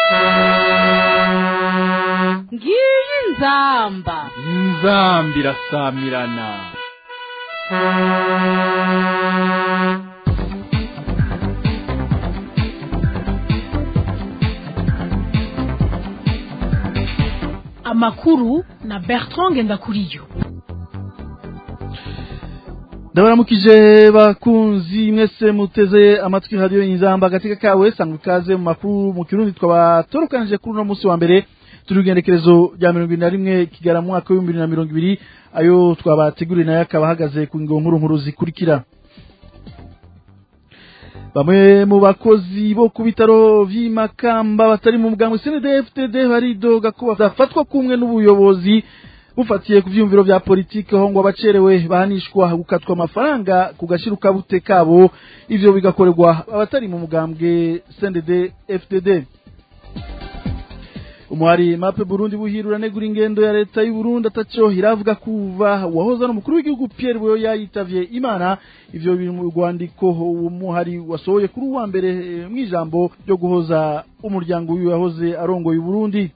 ngiyi inzamba inzamba irasamirana amakuru na bertrand ngendakuriyo ndabaramukije bakunzi mwese muteze amatwi hadiyo inzamba agateka kawe sanga ikaze mu makuru mu kirundi twabatorukanije kuri uno munsi wa mbere turi urugendekerezo rya mirongo ibiri na rimwe kigara mu mwaka w'ibihumbi bibiri na mirongo ibiri ayo twabateguriye nayo akaba ahagaze ku ngo nkuru nkuru zikurikira bamwe mu bakozi bo ku bitaro vy'imakamba batari mu mugambwe CNDD-FDD baridoga ko badafatwa kumwe n'ubuyobozi bufatiye ku vyumviro vya politike aho ngo abacerewe bahanishwa gukatwa amafaranga ku gashiruka bute kabo ivyo bigakorerwa abatari mu mugambwe CNDD-FDD umuhari mape burundi buhirura negura ingendo ya leta y'u Burundi ataco iravuga kuva wahoza n'umukuru w'igihugu Pierre Buyoya yitavye imana ivyo biri mu rwandiko umuhari wasohoye kuri uwa mbere eh, mw'ijambo ryo guhoza umuryango wiwe yahoze arongoye u Burundi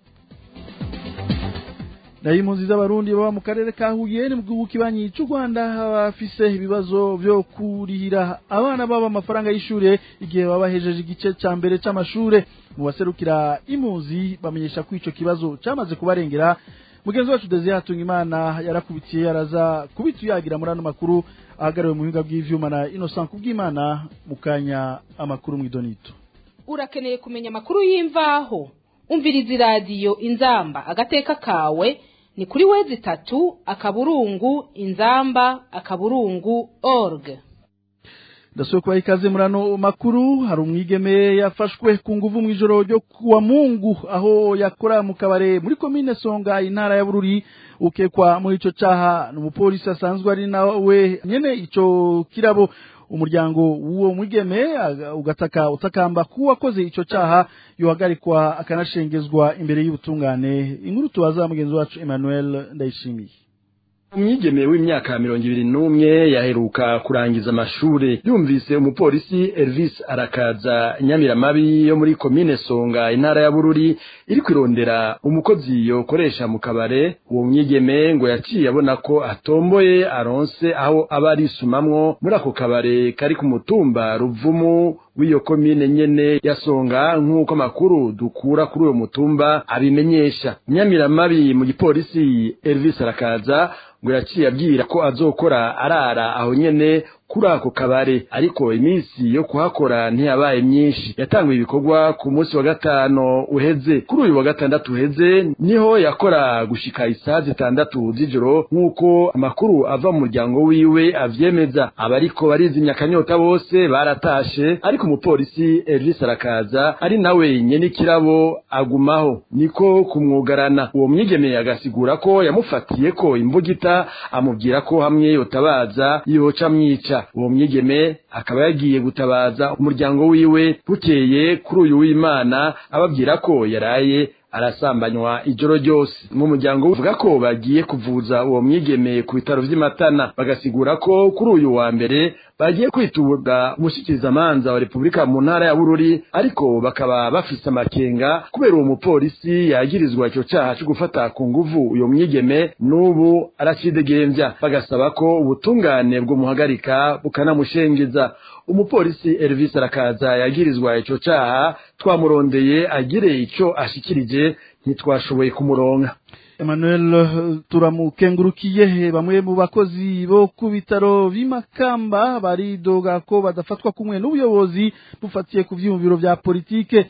nayo impunzi z'abarundi baba mu karere ka Huye ni mu gihugu kibanyi c'u Rwanda bafise ibibazo vyo kurihira abana babo amafaranga y'ishure igihe baba bahejeje igice ca mbere c'amashure mu baserukira impunzi bamenyesha ko ico kibazo camaze kubarengera mugenzi wacu Desire Hatungimana yarakubitiye araza kubituyagira muri ano makuru ahagariwe mu buhinga bw'ivyuma na Innocent Kubwimana mu kanya amakuru mw'idonito urakeneye kumenya amakuru y'imvaho umviriza iradiyo inzamba agateka kawe ni kuri wezi itatu akaburungu inzamba akaburungu org ndasubiye kubaha ikaze muri ano makuru hari umwigeme yafashwe ku nguvu mw'ijoro ryo kuwa mungu aho yakora mu kabare muri komine songa intara ya bururi ukekwa muri ico caha ni umupolisi asanzwe ari nawe nyene ico kirabo umuryango w'uwo mwigeme aga- ugataka utakamba ko uwakoze ico caha yohagarikwa akanashengezwa imbere y'ubutungane inkuru tubaza mugenzi wacu Emmanuel Ndayishimiye umwigeme w'imyaka mirongo ibiri n'umwe yaheruka kurangiza amashure yumvise umupolisi Elvis arakaza nyamiramabi yo muri komine Songa intara ya Bururi iri kwirondera umukozi yokoresha mu kabare uwo mwigeme ngo yaciye abona ko atomboye aronse aho aba arisumamwo muri ako kabare kari ku mutumba Ruvumu w'iyo komine nyene ya Songa nk'uko amakuru dukura kuri uwo mutumba abimenyesha nyamiramabi mu gipolisi Elvis arakaza ngo yaciye abwira ko azokora arara aho nyene kuri ako kabare ariko iminsi yo kuhakora ntiyabaye myinshi yatanguye ibikorwa ku munsi wa gatano uheze kuri uyu wa gatandatu uheze niho yakora gushika isaha zitandatu z'ijoro nk'uko amakuru ava mu muryango wiwe avyemeza abariko barizimya akanyota bose baratashe ariko umupolisi Elvis arakaza ari nawe nyene ikirabo agumaho niko kumwugarana uwo mwigeme agasigura ko yamufatiye ko imbugita amubwira ko hamwe yotabaza yoca mwica uwo mwigeme akaba yagiye gutabaza umuryango wiwe bukeye kuri uyu w'imana ababwira ko yaraye arasambanywa ijoro ryose mu muryango uvuga ko bagiye kuvuza uwo mwigeme ku bitaro vy'imatana bagasigura ko kuri uyu wa mbere bagiye kwitura umushikirizamanza wa repubulika mu ntara ya bururi ariko bakaba bafise amakenga kubera uwo mupolisi yagirizwa ico caha co gufata ku nguvu uyo mwigeme n'ubu aracidegemvya bagasaba ko ubutungane bwomuhagarika bukanamushengeza umupolisi Elvis arakaza yagirizwa ico caha twamurondeye agire ico ashikirije ntitwashoboye kumuronka Emmanuel eh, turamukengurukiye bamwe mu bakozi bo ku bitaro b'imakamba baridoga ko badafatwa kumwe n'ubuyobozi bufatiye ku vyiyumviro vya politike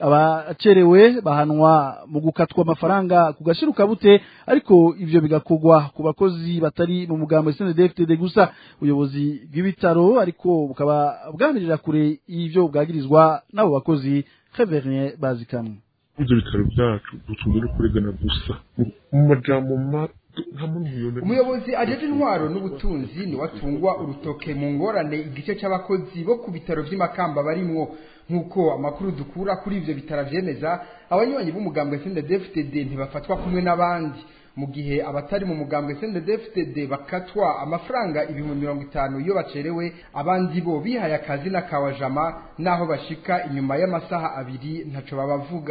abacerewe bahanwa mu gukatwa amafaranga ku gashiruka bute ariko ivyo bigakorwa ku bakozi batari mu mugambo SNDFTD gusa ubuyobozi bw'ibitaro ariko bukaba bwamirira kure ivyo bwagirizwa n'abo bakozi Reverien Bazikamwe ibyo bitaro byacu dutunzwe no kuregana gusa mu- mu majambo mato nta muntu yone umuyobozi ajeje intwaro n'ubutunzi niwe atungwa urutoke mu ngorane igice c'abakozi bo ku bitaro vy'imakamba barimwo nk'uko amakuru dukura kuri ivyo bitaro vyemeza abanywanyi b'umugambwe CNDD-FDD ntibafatwa kumwe n'abandi mu gihe abatari mu mugambwe CNDD-FDD bakatwa amafaranga ibihumbi mirongo itanu iyo bacerewe abandi bo bihaye akazi n'akawajama naho bashika inyuma y'amasaha abiri ntaco babavuga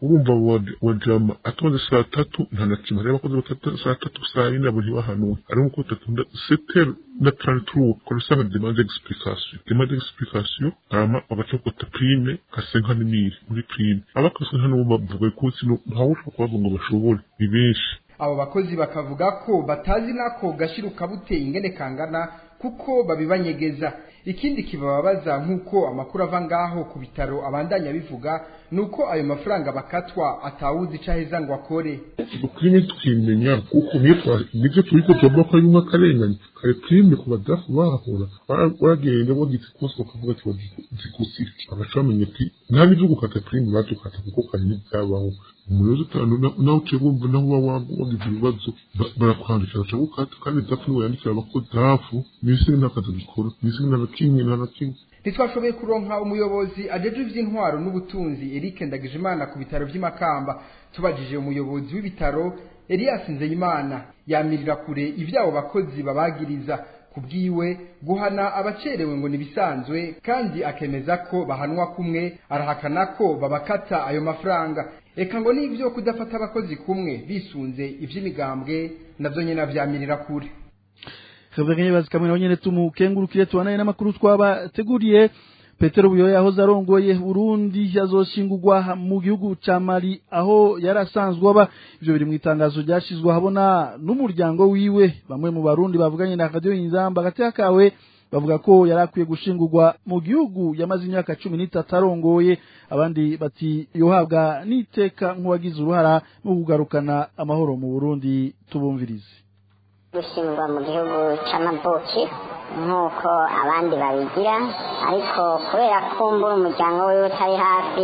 urumva wajama atoze saa tatu nta na kimwe hariho abakozi batatu saa tatu saa yine abo ntibahanuwe ariko uko tatunda setere na tranturuwa ukora usanga demande d'explication demande d'explication hama bagaca bakota prime kasenka n'imiri muri prime abakasenka n'ubu bavuga ko sino ntawe ushobora kubavuga ngo bashobore ni benshi abo bakozi bakavuga ko batazi nako gashiruka buteye ingene kangana kuko babibanyegeza ikindi kibababaza nk'uko amakuru ava ngaho ku bitaro abandanya bivuga nuko ayo mafaranga bakatwa atawuzi ico aheza ngo akore prime tukimenya kuko niyo nivyo turiko tuvuga ko arimwo akarengane kare prime ku badafu bahahora baragenda bagize kose bakavuga ati bazigusira bagaca bamenya ati nta n'ivyo gukata prime badukata kuko kare ntibyabaho umuyobozi utanu nawe uciye wumva naho uba wagize ibibazo barakwandikira baca gukata kandi dafu niwe yandikira abakozi dafu n'isi n'akazi bikora n'isi nta na kimwe nta na kimwe ntitwashoboye kuronka umuyobozi ajejwe ivy'intwaro n'ubutunzi Eric Ndagijimana ku bitaro vy'Imakamba tubajije umuyobozi w'ibitaro Elias Nzeyimana yamirira kure ivyabo bakozi babagiriza kubwiwe guhana abacerewe ngo nibisanzwe kandi akemeza ko bahanwa kumwe arahakana ko babakata ayo mafaranga eka ngo n'ivyo kudafata abakozi kumwe bisunze ivy'imigambwe navyo nyene avyamirira kure Kavuganye bazi kamwe nyene tumukengurukire tubanaye n'amakuru twabateguriye Petero Buyoya yahoze arongoye Burundi yazoshingurwa mu gihugu ca Mali aho yarasanzwe aba ivyo biri mu itangazo ryashizwe habona n'umuryango wiwe bamwe mu barundi bavuganye na Radio Inzamba gateka kawe bavuga ko yarakwiye gushingurwa mu gihugu yamaze imyaka cumi n'itatu arongoye abandi bati yohabwa n'iteka nk'uwagize uruhara mu kugarukana amahoro mu Burundi tubumvirize gushingwa mu gihugu c'amavuki nk'uko abandi babigira ariko kubera kumbura umuryango wiwe utari hafi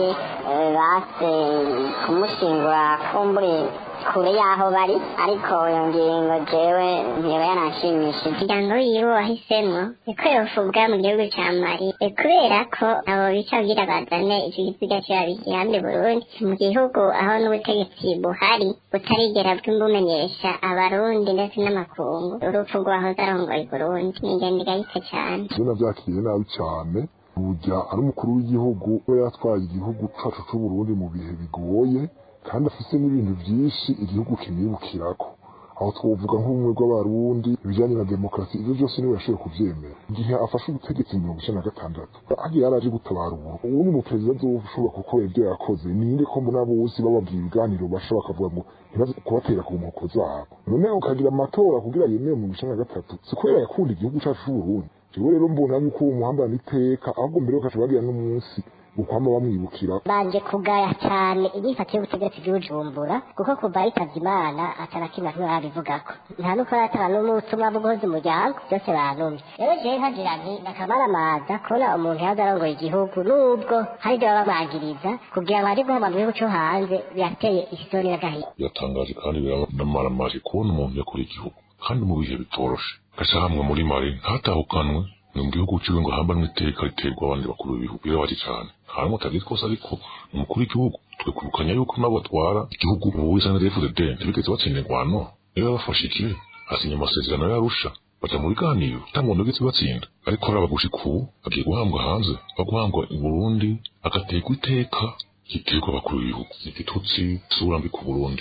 base kumushingura kumbure kure y'aho bari ariko iyo ngingo jewe ntiba yanashimishije umuryango wiwe wahisemo niko yovubwa mu gihugu ca mali kubera ko abo bica kugira bazane ico gisiga cabo igihambe burundi mu gihugu aho n'ubutegetsi buhari butarigera bw'imbumenyesha abarundi ndetse n'amakungu urupfu rwahoze arongoye burundi ni ingendo igayitse cane bino vyakiriye nabi cane burya ari umukuru w'igihugu we yatwaye igihugu cacu c'uburundi mu bihe bigoye kandi afise n'ibintu vyinshi igihugu kimwibukirako aho twovuga nk'ubumwe bw'abarundi ibijanye na demokarasi ivyo vyose niwe yashoboye kuvyemera igihe afashe ubutegetsi mirongo icenda na gatandatu hagiye yaraje gutabara uburo ubu ni umuperezida azoshobora gukora ivyo yakoze ninde ko mbona bose bababwira ibiganiro basha bakavuga ngo ntibaze kubatera ku nkoko zabo none ukagira amatora kugira yemewe mirongo icenda na gatatu si kubera yakunda igihugu cacu c'uburundi jewe rero mbona yuko uwo muhambana iteka ahubwo mbere bakaca bagira n'umunsi ukwama bamwibukira baje kugaya cyane igifata y'ubutegetsi bw'ubujumbura kuko kuva yitavye imana atana kimwe kimwe barabivugako nta nuko aratanga n'umutumwa bwo guhoza umuryango byose banumye rero jewe nkagira nti nakamaramaza kubona umuntu yaza arongoye igihugu nubwo hari ibyo baba bamwagiriza kugira ngo ari guhoma mu gihugu co hanze birateye isoni n'agahinda biratangaje kandi biramaramaje kubona umuntu yakora igihugu kandi mu bihe bitoroshe gaca hamwe muri mari ntatahukanwe ni mu gihugu ciwe ngo hambanwe iteka riterwa abandi bakuru b'ibihugu birabaje cane harimo utagize twose ariko umukuru w'igihugu twekurukanya yuko nabo batwara igihugu ubu wisa na FDD ntibigeze batsinda ingwano niba bafashe ikibe hasinya amasezerano yarusha baja mu biganiro nta muntu wigeze batsinda ariko araba gushika ubu agiye guhambwa hanze baguhambwa i Burundi agaterwa iteka giterwa abakuru b'ibihugu igitutsi isura mbi ku Burundi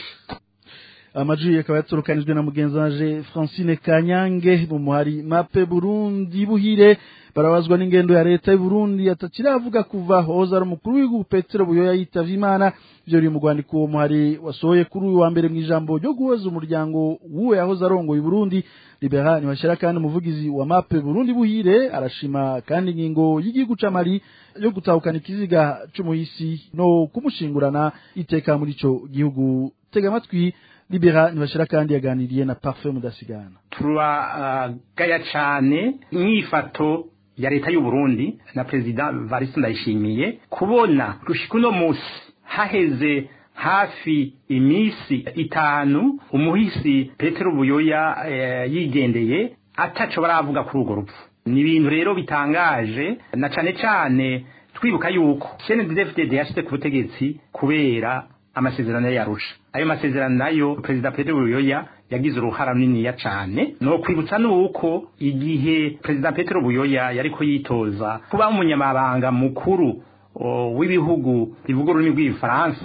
amajwi akaba yaturukanijwe na mugenzi wanje Francine Kanyange mu muhari mape Burundi buhire barabazwa n'ingendo ya leta y'u Burundi atakiravuga kuva hoza ari umukuru w'igihugu Petero Buyoya yitavye Imana ivyo biri mu rwandiko uwo muhari wasohoye kuri uyu wa mbere mu ijambo ryo guhoza umuryango wuwe yahoze arongoye Burundi Libera Ntibashira kandi umuvugizi wa mape Burundi buhire arashima kandi ingingo y'igihugu ca Mali yo gutahukana ikiziga c'umuhisi no kumushingurana iteka muri ico gihugu tega amatwi libera ntibashira kandi yaganiriye na parfait mudasigana turagaya cane inyifato ya leta y'u Burundi na perezida Varisi Ndayishimiye kubona gushika uno musi haheze hafi imisi itanu umuhisi Petero Buyoya e, yigendeye ataco baravuga kuri urwo rupfu ni ibintu rero bitangaje na cane cane twibuka yuko CNDD-FDD yashyize ku butegetsi kubera amasezerano yarusha ayo masezerano nayo perezida Petero Buyoya yagize uruhara runiniya cane no kwibutsa nuko igihe perezida Petero Buyoya yariko yitoza kuba umunyamabanga mukuru w'ibihugu bivuga ururimi rw'igifaransa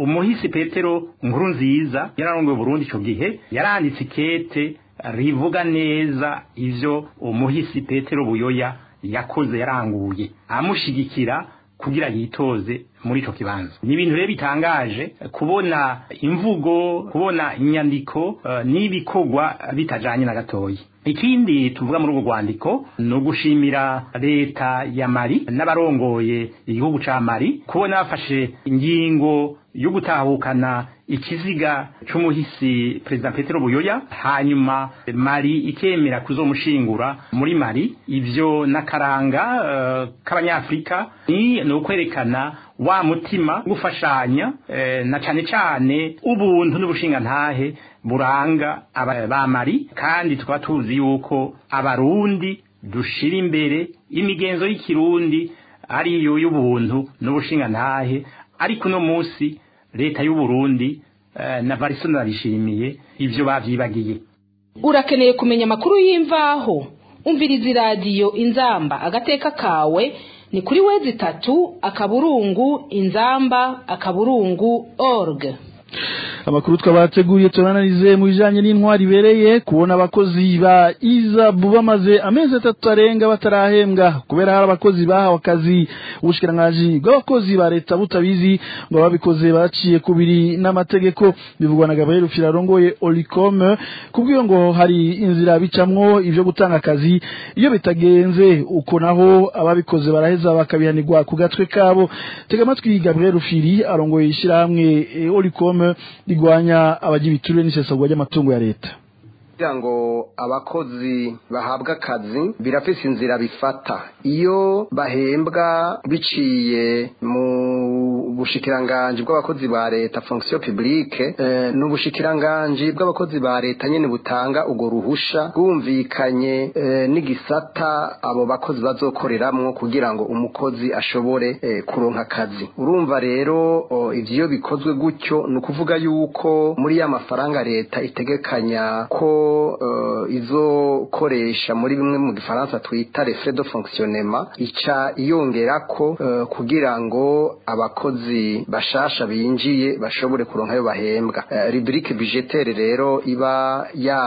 umuhisi petero nkuru nziza yararongoye Burundi ico gihe yaranditse ikete rivuga neza ivyo umuhisi petero buyoya yakoze yaranguye amushigikira kugira yitoze muri ico kibanza ni ibintu rero bitangaje kubona imvugo kubona inyandiko uh, n'ibikorwa bitajanye na gatoyi ikindi tuvuga muri urwo rwandiko ni ugushimira leta ya mari n'abarongoye igihugu ca mari kubona bafashe ingingo yo gutahukana ikiziga c'umuhisi perezida petero buyoya hanyuma mari ikemera kuzomushingura muri mari ivyo n'akaranga uh, k'abanyafrika ni ni ukwerekana wa mutima gufashanya eh, na cane cane ubuntu n'ubushingantahe buranga ba mari kandi tukaba tuzi yuko abarundi dushira imbere imigenzo y'ikirundi ariyo y'ubuntu n'ubushingantahe ariko uno munsi leta y'u Burundi uh, na Varisoni barishimiye ivyo bavyibagiye urakeneye kumenya amakuru y'imvaho umviriza iradiyo inzamba agateka kawe ni kuri wezi tatu akaburungu inzamba akaburungu org amakuru twabateguriye turananize mu bijanye n'intwari ibereye kubona abakozi ba izabu bamaze amezi atatu arenga batarahembwa kubera hari abakozi bahawe akazi ubushikiranganji bw'abakozi ba leta butabizi ngo babikoze baciye kubiri n'amategeko bivugwa na Gabriel Firarongoye Olicom kubwiyo ngo hari inzira bicamwo ivyo gutanga akazi iyo bitagenze uko naho ababikoze baraheza bakabihanirwa ku gatwe kabo tega amatwi Gabriel Firi arongoye ishirahamwe e, Olicom rigwanya abagira ibiturire n'isesagwa ry'amatungo ya leta kugira ngo abakozi bahabwa akazi birafise inzira bifata iyo bahembwa biciye mu bushikiranganji bw'abakozi ba leta fonction publique eh, n'ubushikiranganji bw'abakozi ba leta nyene butanga ugo ruhusha bwumvikanye eh, n'igisata abo bakozi bazokoreramwo kugira ngo umukozi ashobore eh, kuronka akazi urumva rero oh, ivyo bikozwe gutyo ni ukuvuga yuko muri ya mafaranga leta itegekanya ko uh, izokoresha muri bimwe mu gifaransa twita les frais de fonctionnement ica iyongerako uh, kugira ngo abakozi bashasha binjiye bashobore kuronka ayo bahembwa uh, rubrique budgetaire rero iba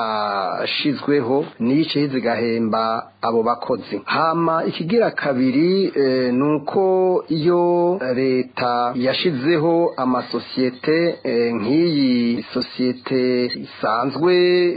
yashizweho niyice yizigahemba abo bakozi hama ikigira kabiri eh, nuko iyo leta yashizeho amasosiyete eh, nk'iyi sosiyete isanzwe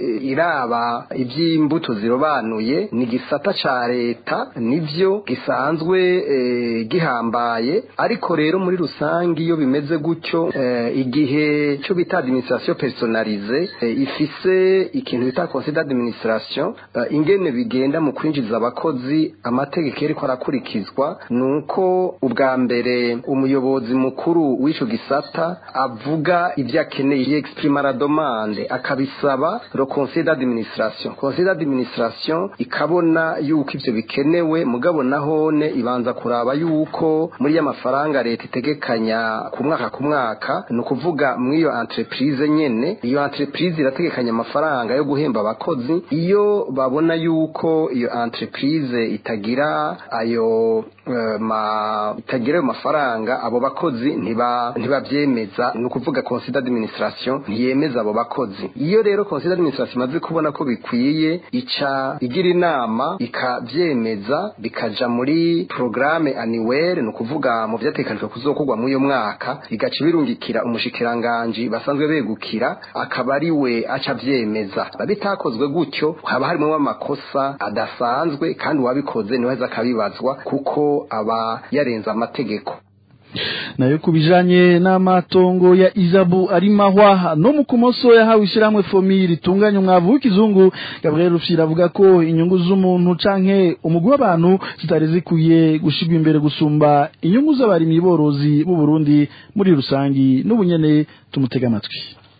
iraba iby'imbuto zirobanuye ni gisata ca leta nivyo gisanzwe eh, gihambaye ariko rero muri rusangi iyo bimeze gutyo eh, igihe cyo bita administration personnalisée eh, ifise ikintu bita conseil d'administration eh, ingene bigenda mu kwinjiza abakozi amategeko yariko arakurikizwa nuko ubwa mbere umuyobozi mukuru w'ico gisata avuga ivyo akeneye exprima la demande akabisaba le conseil d'administration conseil d'administration ikabona yuko ivyo bikenewe mugabo nahone ibanza kuraba yuko muri ya mafaranga leta itegekanya ku mwaka ku mwaka ni ukuvuga mw'iyo entreprise nyene iyo entreprise irategekanya amafaranga yo guhemba abakozi iyo babona yuko iyo entreprise itagira ayo uh, ma itagira ayo mafaranga abo bakozi ntiba ntibavyemeza ni ukuvuga conseil d'administration ntiyemeza abo bakozi iyo rero conseil d'administration imaze kubona ko bikwiye ica igira inama ikavyemeza bikaja muri programme annuelle ni ukuvuga mu vyatekanijwe kuzokorwa muri uyo mwaka bigaca birungikira umushikiranganji basanzwe begukira akaba ari we aca avyemeza bitakozwe gutyo haba harimwo amakosa adasanzwe kandi uwabikoze niwe aza akabibazwa kuko aba yarenze amategeko nayo kubijanye n'amatongo ya Izabu ari mahwa no mu kumoso yahawe ishiramwe fomi ritunganya umwavu w'ikizungu Gabriel Rufyira avuga ko inyungu z'umuntu canke umugwi w'abantu zitari zikwiye gushigwa imbere gusumba inyungu z'abarimyi borozi b'u Burundi muri rusangi n'ubunyene tumutega amatwi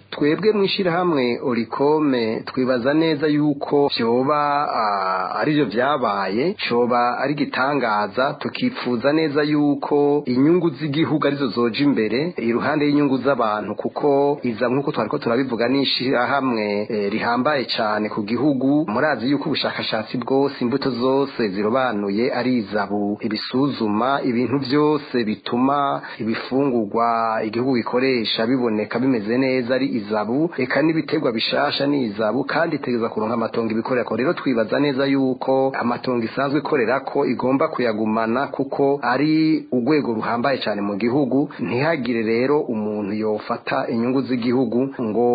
twebwe mu ishyirahamwe orikome twibaza neza yuko byoba aribyo byabaye cyoba ari igitangaza tukifuza neza yuko inyungu z'igihugu arizo zoja imbere iruhande y'inyungu z'abantu kuko iza nk'uko twari ko turabivuga n'ishyirahamwe rihambaye cyane ku gihugu murazi yuko ubushakashatsi bwose imbuto zose zirobanuye ari izabu ibisuzuma ibintu byose bituma ibifungurwa igihugu gikoresha biboneka bimeze neza ari izabu eka n'ibiterwa bishasha ni izabu kandi itegeza kuronka amatongo ibikorera ko rero twibaza neza yuko amatongo isanzwe ikorera ko igomba kuyagumana kuko ari urwego ruhambaye cyane mu gihugu ntihagire rero umuntu yofata inyungu z'igihugu ngo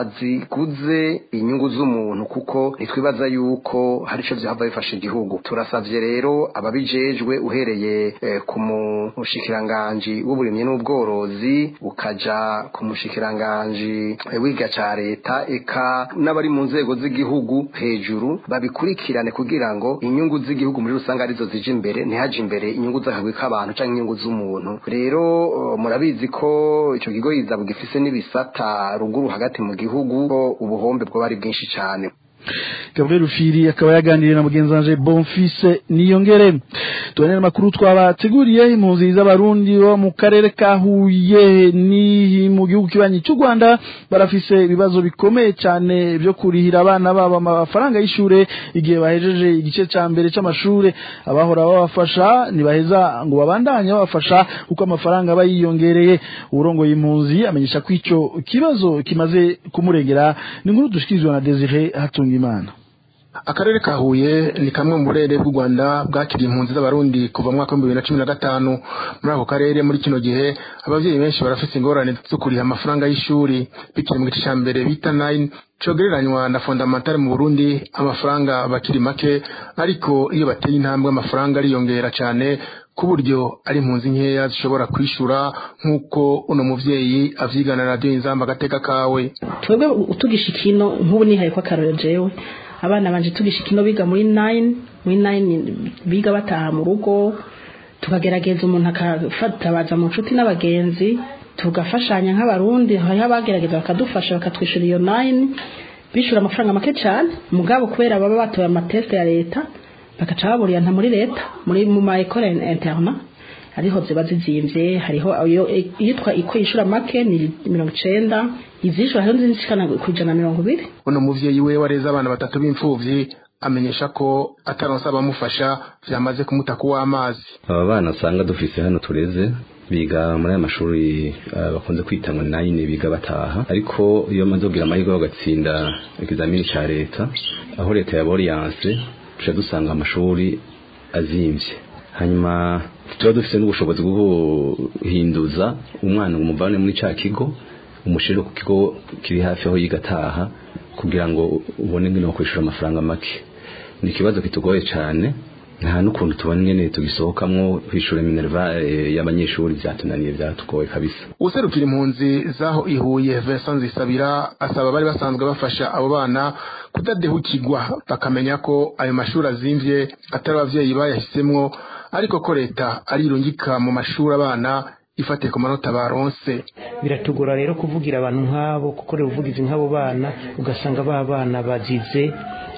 aziguze inyungu z'umuntu kuko nitwibaza yuko hari icyo byaba bifasha igihugu turasabye rero ababijejwe uhereye eh, ku mushikiranganji w'uburimyi n'ubworozi ukaja ku mushikiranganji wiga ca leta eka n'abari mu nzego z'igihugu hejuru babikurikirane kugira ngo inyungu z'igihugu muri rusange arizo zije imbere ntihaje imbere inyungu z'akagwi k'abantu canke inyungu z'umuntu rero uh, murabizi ko ico kigo yizabu gifise n'ibisata ruguru hagati mu gihugu ko ubuhombe bwo bari bwinshi cane Gabriel Rufiri akaba yaganiriye na mugenzi wanje Bonfils Niyongere tubanene makuru twabateguriye impunzi z'abarundi bo mu karere ka Huye ni mu gihugu kibanyi cy'u Rwanda barafise ibibazo bikomeye cyane byo kurihira abana babo amafaranga y'ishure igihe bahejeje igice ca mbere c'amashure abahora babafasha nibaheza ngo babandanye babafasha kuko amafaranga bayiyongereye urongoye impunzi amenyesha ko ico kibazo kimaze kumurengera ni nkuru dushikirizwa na Desire Hatunga imana akarere ka huye ni kamwe mu burere bw'u rwanda bwakiriye impunzi z'abarundi kuva mu mwaka w'ibihumbi bibiri na cumi na gatanu muri ako karere muri kino gihe ababyeyi benshi barafite ingorane zo kuriha amafaranga y'ishuri bikiri mu gice cya mbere bita nayini cogereranywa na fondamentale mu burundi amafaranga bakiri make ariko iyo bateye intambwe amafaranga ariyongera cyane ku buryo ari impunzi nkeya zishobora kwishura nk'uko uno muvyeyi avyigana na radiyo inzamba agateka kawe twebwe utugisha ikino nk'ubu nihaye ko akarorero jewe abana banje tugisha ikino biga muri nine muri nine biga bataha mu rugo tukagerageza umuntu akafatabaza mu nshuti n'abagenzi tugafashanya nk'abarundi hariho abagerageza bakadufasha bakatwishyura iyo nine bishyura amafaranga make cyane mugabo kubera baba batoye amatesite ya leta bagaca baburiyanta muri leta muri mu ma ekole interna hariho ziba zizimvye hariho iyitwa iko yishura make ni mirongo icenda izishura hariho nzishikana ku ijana mirongo ibiri uno muvyeyi we wareze abana batatu b'imfuvyi amenyesha ko ataronse abamufasha vyamaze kumuta kuw'amazi aba bana usanga dufise hano tureze biga muri aya mashuri uh, bakunze kwita ngo nayini biga bataha ariko iyo bamaze kugira amahirwe bagatsinda ikizamini ca leta aho leta ya boriyanse tuca dusanga amashuri azimvye hanyuma tuba dufite n'ubushobozi bwo guhinduza umwana ngo umuvane muri cya kigo umushire ku kigo kiri hafi aho yiga ataha kugira ngo ubone ngene kwishyura amafaranga make ni ikibazo kitugoye cyane nta n'ukuntu tubona ingene tugisohokamwo kwishura minerva y'abanyeshuri byatunaniye byatugoye kabisa userukira impunzi zaho ihuye Vincent Nzisabira asaba bari basanzwe bafasha abo bana kudadehukirwa bakamenya ko ayo mashuri azimvye atari abavyeyi bayahisemwo ariko ko leta arirungika mu mashuri abana ifatiye ku manota baronse biratugora rero kuvugira abantu nk'abo gukorera ubuvugizi nk'abo bana ugasanga ba bana bazize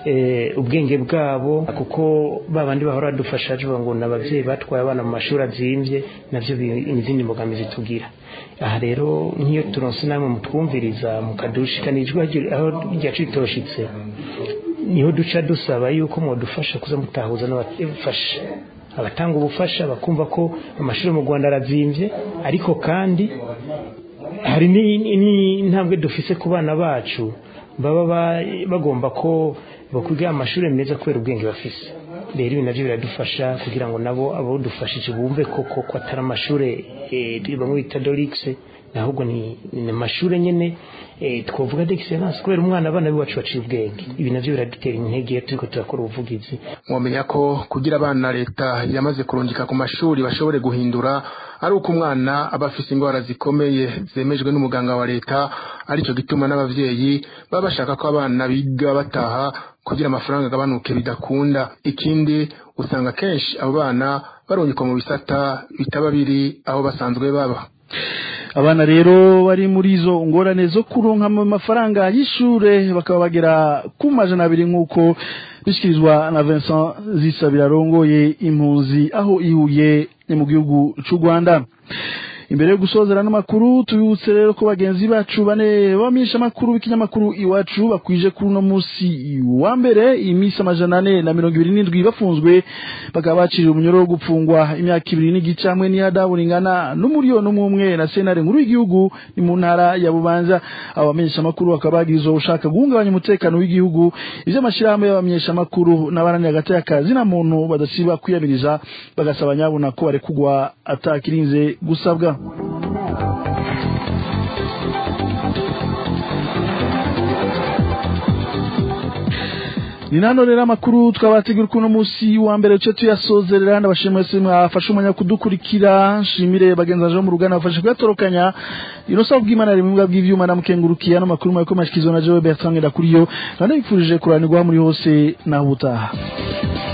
ubwenge bwabo kuko babandi bahora badufasha bavuga ngo ni ababyeyi batwaye abana mu mashuri azimvye navyo izindi mbogamizi tugira aha rero nk'iyo turonse namwe mutwumviriza mukadushikana ijwi aho ryacu ritoshitse niho duca dusaba yuko mwodufasha kuza mutahuza n'abafasha abatanga ubufasha bakumva ko amashuri mu Rwanda arazimvye ariko kandi hari n'intambwe dufise ku bana bacu baba bagomba ko bakwiga amashuri meza kubera ubwenge bafise rero ibi navyo biradufasha kugira ngo nabo abo dufashije bumve koko ko atari amashuri bamwe bita dorix ahubwo ni amashuri nyene twavuga d'excellence kubera umwana abana biwacu baciye ubwenge ibi navyo biradutera intege iyo turiko turakora ubuvugizi mwamenya ko kugira abana leta yamaze kurungika ku mashuri bashobore guhindura ari uko umwana aba afise indwara zikomeye zemejwe n'umuganga wa leta arico gituma n'abavyeyi baba bashaka ko abana biga bataha kugira amafaranga agabanuke bidakunda ikindi usanga kenshi abo bana barungikwa mu bisata bitaba biri aho basanzwe baba abana rero bari muri izo ngorane zo kuronka mu mafaranga y'ishure bakaba bagera ku majana abiri nk'uko bishyikirizwa na Vincent Zisabira arongoye impunzi aho ihuye ni mu gihugu cy'u Rwanda imbere yo gusozera n'amakuru tubibutse rero ko bagenzi bacu bane bamisha amakuru b'ikinyamakuru iwacu bakwije kuri uno munsi wa mbere iminsi amajana ane na mirongo ibiri n'indwi bafunzwe bakaba baciriwe umunyoro wo gupfungwa imyaka ibiri n'igice hamwe n'ihadabu ringana n'umuriyoni umwe umwe na senare nkuru y'igihugu ni mu ntara ya bubanza abo bamenyesha amakuru bakaba bagirizwa gushaka guhungabanya umutekano w'igihugu ivyo amashirahamwe y'abamenyesha amakuru n'abaranira hagati y'akazi na muntu badasiba kwiyamiriza bagasaba nyabuna ko barekugwa atakirinze gusabwa ni nano rero amakuru twabategura kuno musi wa mbere cyo tuyasozerera ndabashimira se mwafashe umwanya kudukurikira shimire bagenzi bo mu rugana bafashe kuyatorokanya inosa bw'Imana rimwe bwa bw'ivyuma namukengurukiye no makuru mwe ko mashikizwa na Joe Bertrand Ndakuriyo kandi bifurije kuranirwa muri hose na ubutaha